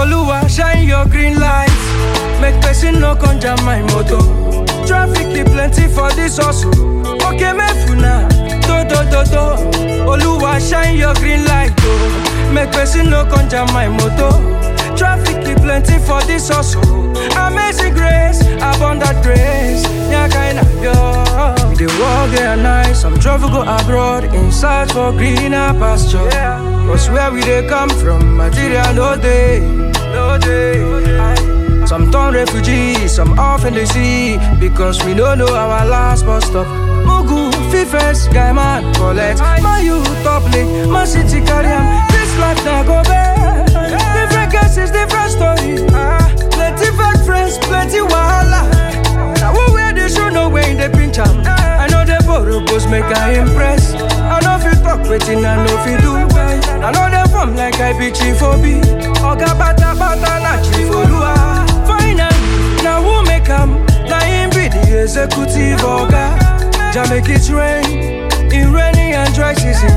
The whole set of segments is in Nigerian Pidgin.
Oluwa shine your green light. Make person no come jam my motor. Traffic dey plenty for this hustle. Okay, mefuna, do do do do. Oluwa shine your green light, oh. Make person no come jam my motor. Traffic dey plenty for this hustle. Amazing grace, abundant grace. Nyakaina yo. We dey work day and night. Some travel go abroad in search for greener pasture. Cause where we dey come from, material no dey, no dey. Some turn refugees, some off in the sea because we don't know our last bus stop. Mugu, Fifes, guy man, collect. My youth top lane, my city carry am. This life now go bad. Different cases, different stories. Ah, plenty fake friends, plenty wahala. Now who wear the shoe, no way in the pinch am. I know the borrowers make I impress. I know fit talk wetin I know fit do. I know them form like I be chief obi. Oga bata bata na chief olua. Finally, now who make am? Na him be the executive oga. Jah make it rain in rainy and dry season.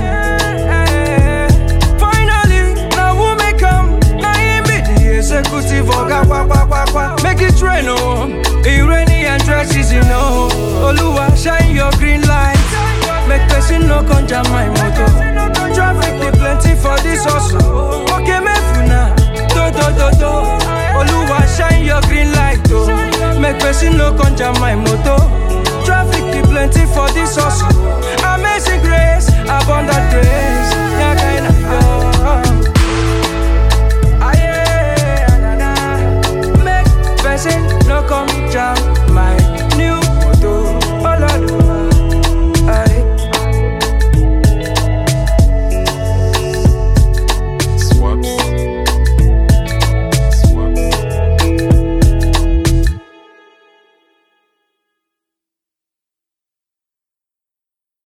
Finally, now who make am? Na him be the executive oga. Kwa kwa kwa kwa. Make it rain oh, in rainy and dry season oh. Oluwa shine your green light. Make person no come jam my motor.